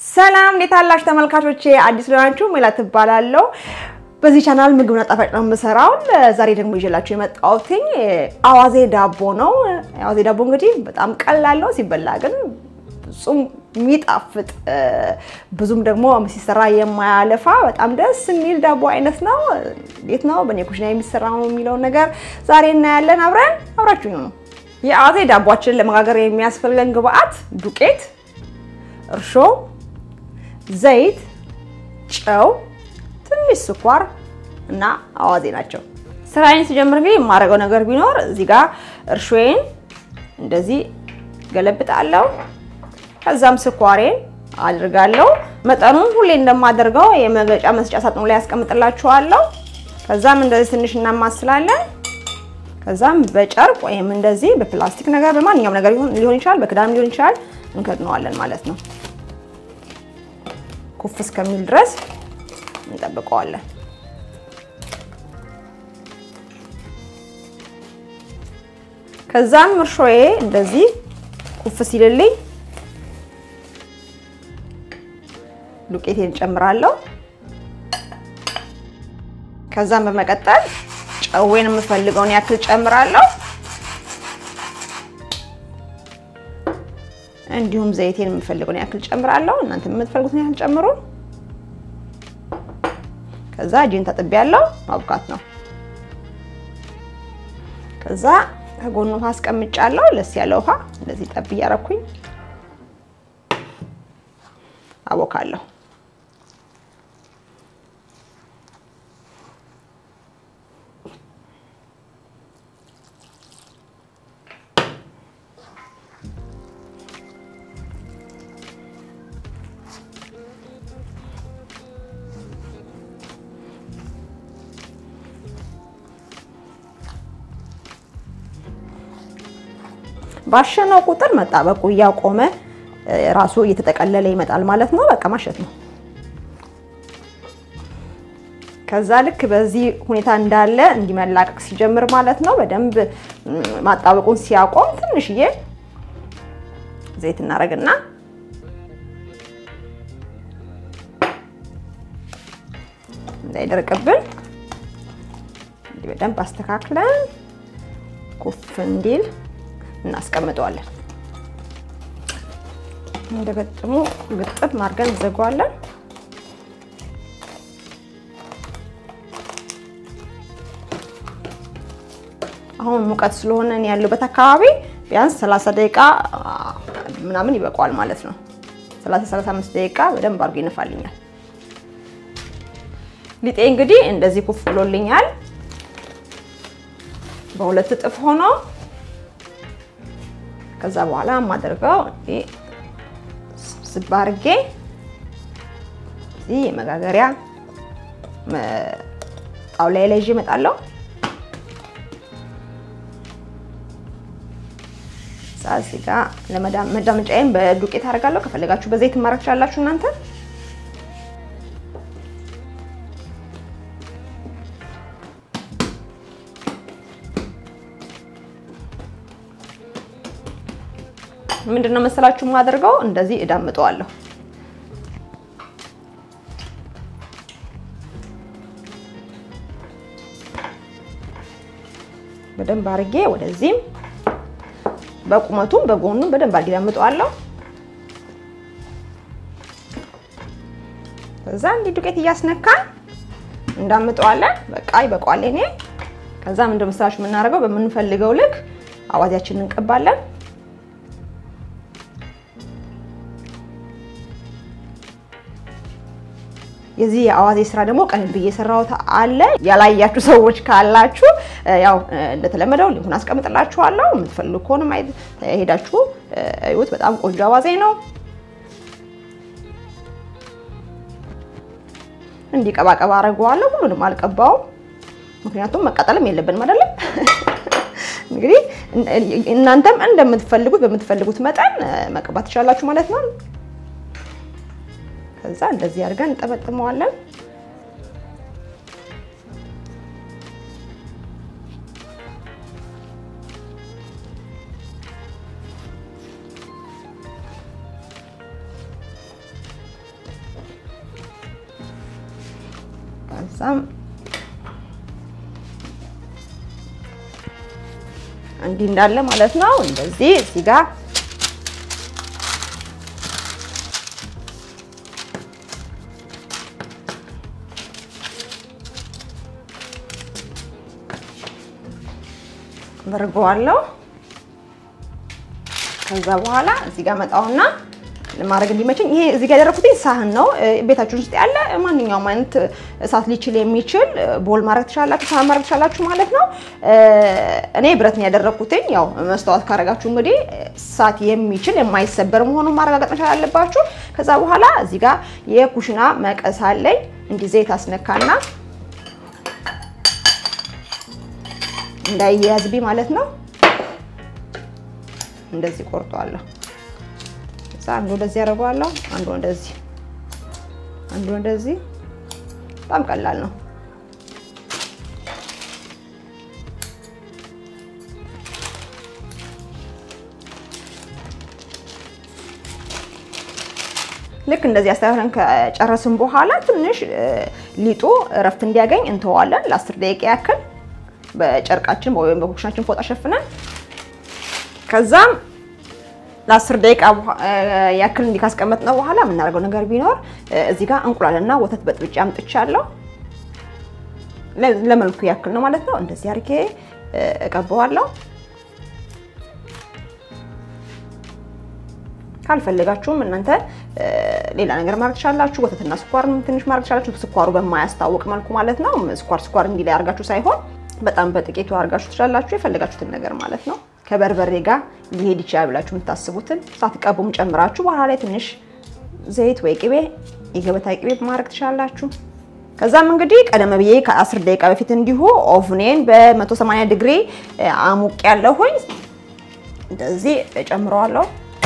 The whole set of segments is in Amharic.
ሰላም እንዴት አላችሁ ተመልካቾቼ? አዲስ ለሆናችሁ ሜላት ትባላለሁ። በዚህ ቻናል ምግብና ጣፋጭ ነው የምሰራው። ዛሬ ደግሞ ይዤላችሁ የመጣሁትኝ አዋዜ ዳቦ ነው። አዋዜ ዳቦ እንግዲህ በጣም ቀላል ነው፣ ሲበላ ግን ፍጹም የሚጣፍጥ ብዙም ደግሞ ሲሰራ የማያለፋ በጣም ደስ የሚል ዳቦ አይነት ነው። እንዴት ነው በእኔ ኩሽና የሚሰራው የሚለውን ነገር ዛሬ እናያለን። አብረን አብራችሁ ነው። የአዋዜ ዳቦችን ለመጋገር የሚያስፈልገን ግብአት ዱቄት፣ እርሾ፣ ዘይት፣ ጨው፣ ትንሽ ስኳር እና አዋዜ ናቸው። ስራዬን ሲጀምር እንግዲህ የማደርገው ነገር ቢኖር እዚህ ጋር እርሾዬን እንደዚህ ገለብጣለሁ። ከዛም ስኳሬን አድርጋለሁ። መጠኑን ሁሌ እንደማደርገው የመገጫ መስጫ ሳጥኑ ላይ ያስቀምጥላችኋለሁ። ከዛም እንደዚህ ትንሽ እናማስላለን። ከዛም በጨርቅ ወይም እንደዚህ በፕላስቲክ ነገር በማንኛውም ነገር ሊሆን ይችላል፣ በክዳም ሊሆን ይችላል፣ እንከድነዋለን ማለት ነው። ኩፍ እስከሚል ድረስ እንጠብቀዋለን። ከዛም እርሾዬ እንደዚህ ኩፍ ሲልልኝ ዱቄቴን ጨምራለሁ። ከዛም በመቀጠል ጨዌን የምፈልገውን ያክል ጨምራለሁ። እንዲሁም ዘይቴን የምፈልገውን ያክል ጨምራለሁ። እናንተ የምትፈልጉትን ያክል ጨምሩ። ከዛ እጄን ታጥቤያለሁ፣ ማብቃት ነው። ከዛ ከጎኑ ውሃ አስቀምጫለሁ፣ ለስ ያለ ውሃ እንደዚህ ጠብ እያረኩኝ አቦካለሁ። ባሸነው ቁጥር መጣበቁ እያቆመ ራሱ እየተጠቀለለ ይመጣል ማለት ነው። በቃ ማሸት ነው። ከዛ ልክ በዚህ ሁኔታ እንዳለ እንዲመላቀቅ ሲጀምር ማለት ነው። በደንብ ማጣበቁን ሲያቆም ትንሽዬ ዘይት እናደርግና እንዳይደርቅብን እንዲህ በደንብ አስተካክለን ኩፍ እንዲል እናስቀምጠዋለን። እንደገጥሙ ግጥም አድርገን እንዘጋዋለን። አሁን ሙቀት ስለሆነ ያለበት አካባቢ ቢያንስ 30 ደቂቃ ምናምን ይበቃዋል ማለት ነው። 30 35 ደቂቃ በደንብ አድርጎ ይነፋልኛል። ሊጤ እንግዲህ እንደዚህ ኩፍ ብሎልኛል። በሁለት እጥፍ ሆኖ ከዛ በኋላ የማደርገው ስብ አድርጌ እዚህ የመጋገሪያ ጣውላ ላይ ይዤ እመጣለሁ። እዚህ ጋር ለመዳመጫዬን በዱቄት አደርጋለሁ። ከፈለጋችሁ በዘይት ማድረግ ትችላላችሁ እናንተ። ምንድን ነው መሰላችሁ የማደርገው እንደዚህ እዳምጠዋለሁ። በደንብ አድርጌ ወደዚህም በቁመቱም በጎኑም በደንብ አድርጌ እዳምጠዋለሁ። ከዛ እንዲህ ዱቄት እያስነካን እንዳምጠዋለን። በቃ ይበቃዋል። እኔ ከዛ ምንድን ነው መሰላችሁ የምናደርገው በምንፈልገው ልክ አዋዜያችንን እንቀባለን። የዚህ የአዋዜ ስራ ደግሞ ቀን ብዬ የሰራሁት አለ። ያላያችሁ ሰዎች ካላችሁ ያው እንደተለመደው ሊንኩን አስቀምጥላችኋለሁ። የምትፈልጉ ከሆነ ማየት ሄዳችሁ እዩት። በጣም ቆንጆ አዋዜ ነው። እንዲህ ቀባቀባ አደርገዋለሁ። ሁሉንም አልቀባውም፣ ምክንያቱም መቃጠልም የለብንም አይደለም። እንግዲህ እናንተም እንደምትፈልጉት በምትፈልጉት መጠን መቀባት ትችላላችሁ ማለት ነው። ከዛ እንደዚህ አድርገን እንጠመጥመዋለን። ከዛም እንዲህ እንዳለ ማለት ነው። እንደዚህ እዚህ ጋር አደርገዋለሁ። ከዛ በኋላ እዚህ ጋር መጣውና ለማድረግ እንዲመቸኝ ይሄ እዚህ ጋር ያደረኩት ሳህን ነው። ቤታችን ውስጥ ያለ ማንኛውም አይነት እሳት ሊችል የሚችል ቦል ማድረግ ትችላላችሁ፣ ሳህን ማድረግ ትችላላችሁ ማለት ነው። እኔ ብረት ነው ያደረኩትኝ። ያው መስተዋት ካረጋችሁ እንግዲህ እሳት የሚችል የማይሰበር መሆኑን ማረጋገጥ መቻል አለባችሁ። ከዛ በኋላ እዚህ ጋር የኩሽና መቀስ አለኝ። እንዲህ ዘይት አስነካና እንዳይያዝብኝ ማለት ነው። እንደዚህ ቆርጠዋለሁ። እዛ አንዱ እንደዚህ ያደርገዋለሁ፣ አንዱ እንደዚህ፣ አንዱ እንደዚህ። በጣም ቀላል ነው። ልክ እንደዚህ አስተካክለን ከጨረስን በኋላ ትንሽ ሊጡ እረፍት እንዲያገኝ እንተዋለን ለአስር ደቂቃ ያክል በጨርቃችን ወይም በኩሽናችን ፎጣ ሸፍነን ከዛም ለአስር ደቂቃ ያክል እንዲህ ካስቀመጥነው በኋላ የምናደርገው ነገር ቢኖር እዚህ ጋር እንቁላልና ወተት በጥብጬ አምጥቻለሁ። ለመልኩ ያክል ነው ማለት ነው። እንደዚህ አድርጌ እቀበዋለሁ። ካልፈለጋችሁም እናንተ ሌላ ነገር ማድረግ ትችላላችሁ። ወተትና ስኳር ትንሽ ማድረግ ትችላላችሁ። ስኳሩ በማያስታውቅ መልኩ ማለት ነው። ስኳር ስኳር እንዲህ ላይ አድርጋችሁ ሳይሆን በጣም በጥቂቱ አድርጋችሁ ትችላላችሁ። የፈለጋችሁትን ነገር ማለት ነው። ከበርበሬ ጋር ሊሄድ ይችላል ብላችሁ የምታስቡትን ሳትቀቡም ጨምራችሁ በኋላ ላይ ትንሽ ዘይት ወይ ቅቤ፣ የገበታ ቅቤ ማድረግ ትችላላችሁ። ከዛም እንግዲህ ቀደም ብዬ ከ10 ደቂቃ በፊት እንዲሁ ኦቭኔን በ180 ዲግሪ አሙቅ ያለሁኝ እንደዚህ እጨምረዋለሁ።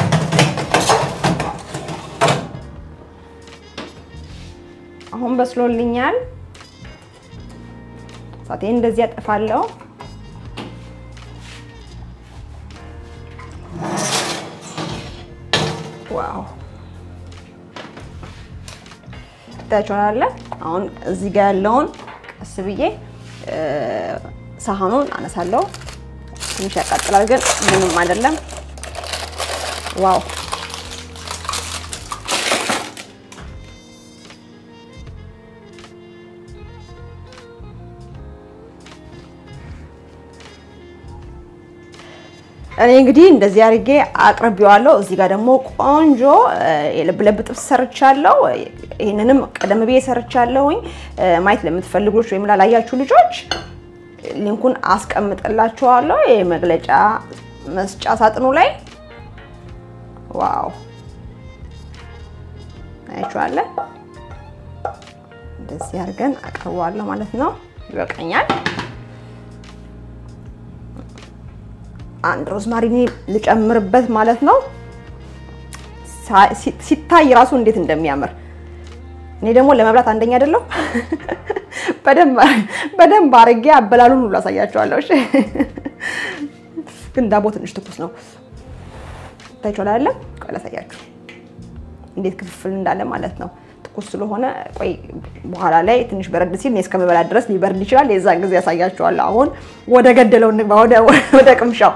አሁን በስሎልኛል። እሳቴን እንደዚህ ያጠፋለሁ። ዋው ታያችኋል። አሁን እዚህ ጋር ያለውን ቀስ ብዬ ሳህኑን አነሳለሁ። ትንሽ ያቃጥላል፣ ግን ምንም አይደለም። ዋው እኔ እንግዲህ እንደዚህ አድርጌ አቅርቤዋለሁ። እዚህ ጋር ደግሞ ቆንጆ የልብ ለብ ጥብስ ሰርቻለሁ። ይህንንም ቀደም ብዬ ሰርቻለሁኝ። ማየት ለምትፈልጉ ልጆች ወይም ላላያችሁ ልጆች ሊንኩን አስቀምጥላችኋለሁ የመግለጫ መስጫ ሳጥኑ ላይ። ዋው አያችኋለ። እንደዚህ አድርገን አቅርበዋለሁ ማለት ነው። ይበቃኛል። አንድ ሮዝማሪኒ ልጨምርበት ማለት ነው። ሲታይ ራሱ እንዴት እንደሚያምር እኔ ደግሞ ለመብላት አንደኛ አይደለሁ። በደንብ አርጌ አበላሉን ሁሉ አሳያቸዋለሁ። እሺ፣ ግን ዳቦ ትንሽ ትኩስ ነው። ታይቷል አይደለ? ቆይ ላሳያችሁ እንዴት ክፍፍል እንዳለ ማለት ነው። ትኩስ ስለሆነ ቆይ በኋላ ላይ ትንሽ በረድ ሲል እኔ እስከምበላ ድረስ ሊበርድ ይችላል። የዛን ጊዜ ያሳያችኋለሁ። አሁን ወደ ገደለው እንግባ፣ ወደ ቅምሻው።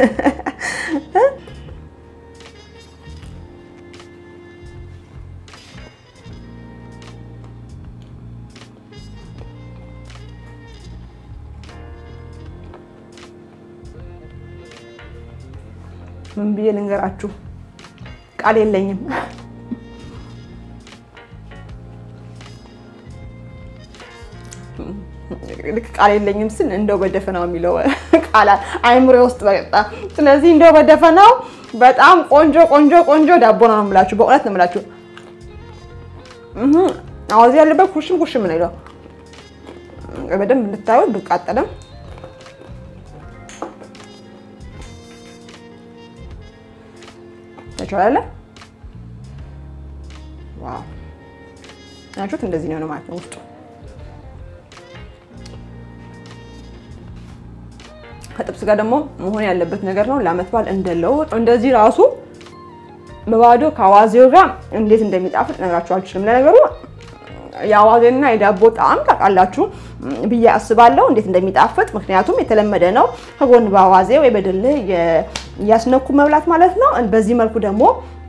ምን ብዬ ልንገራችሁ? ቃል የለኝም። ልክ ቃል የለኝም ስል እንደው በደፈናው የሚለው ቃል አይምሮ ውስጥ በቃ። ስለዚህ እንደው በደፈናው በጣም ቆንጆ ቆንጆ ቆንጆ ዳቦ ነው የምላችሁ። በእውነት ነው የምላችሁ። አዋዜ ያለበት ኩሽም ኩሽም ነው ይለው በደንብ እንድታዩት ብቃጠልም ተቻላለ። ዋው ናችሁት። እንደዚህ ነው ማለት ነው ውስጡ ከጥብስ ጋር ደግሞ መሆን ያለበት ነገር ነው። ለዓመት በዓል እንደ ለውጥ እንደዚህ ራሱ በባዶ ከአዋዜው ጋር እንዴት እንደሚጣፍጥ ነግራችሁ አልችልም። ለነገሩ የአዋዜና የዳቦ ጣዕም ታውቃላችሁ ብዬ አስባለሁ እንዴት እንደሚጣፍጥ። ምክንያቱም የተለመደ ነው ከጎን በአዋዜ ወይ በድልህ እያስነኩ መብላት ማለት ነው። በዚህ መልኩ ደግሞ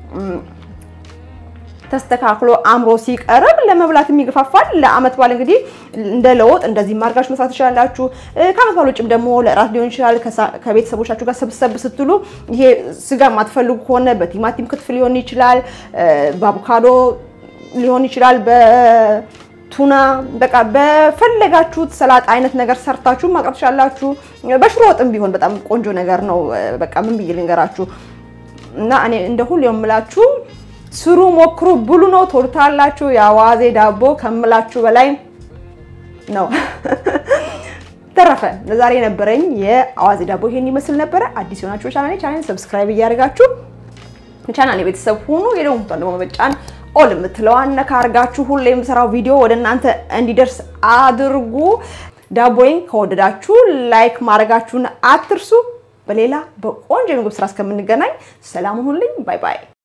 ተስተካክሎ አምሮ ሲቀርብ ለመብላት የሚገፋፋል። ለአመት በዓል እንግዲህ እንደ ለውጥ እንደዚህ ማርጋችሁ መስራት ትችላላችሁ። ከአመት በዓል ውጭም ደግሞ ለእራት ሊሆን ይችላል። ከቤተሰቦቻችሁ ጋር ሰብሰብ ስትሉ ይሄ ስጋ የማትፈልጉ ከሆነ በቲማቲም ክትፍ ሊሆን ይችላል፣ በአቮካዶ ሊሆን ይችላል፣ በቱና በቃ በፈለጋችሁት ሰላጣ አይነት ነገር ሰርታችሁ ማቅረብ ትችላላችሁ። በሽሮ ወጥም ቢሆን በጣም ቆንጆ ነገር ነው። በቃ ምን ብዬ ልንገራችሁ እና እኔ እንደ ሁሉ የምላችሁ ስሩ፣ ሞክሩ፣ ብሉ ነው ትወዱታላችሁ። የአዋዜ ዳቦ ከምላችሁ በላይ ነው። ተረፈ ለዛሬ የነበረኝ የአዋዜ ዳቦ ይሄን ይመስል ነበረ። አዲስ የሆናችሁ ቻናሌ ቻናሌን ሰብስክራይብ እያደረጋችሁ ቻናሌ ቤተሰብ ሁኑ። የደወል ምልክቱን ደግሞ በመጫን ኦል የምትለዋን ነካ አድርጋችሁ ሁሌ የምሰራው ቪዲዮ ወደ እናንተ እንዲደርስ አድርጉ። ዳቦዬን ከወደዳችሁ ላይክ ማድረጋችሁን አትርሱ። በሌላ በቆንጆ የምግብ ስራ እስከምንገናኝ ሰላም ሁኑልኝ። ባይ ባይ።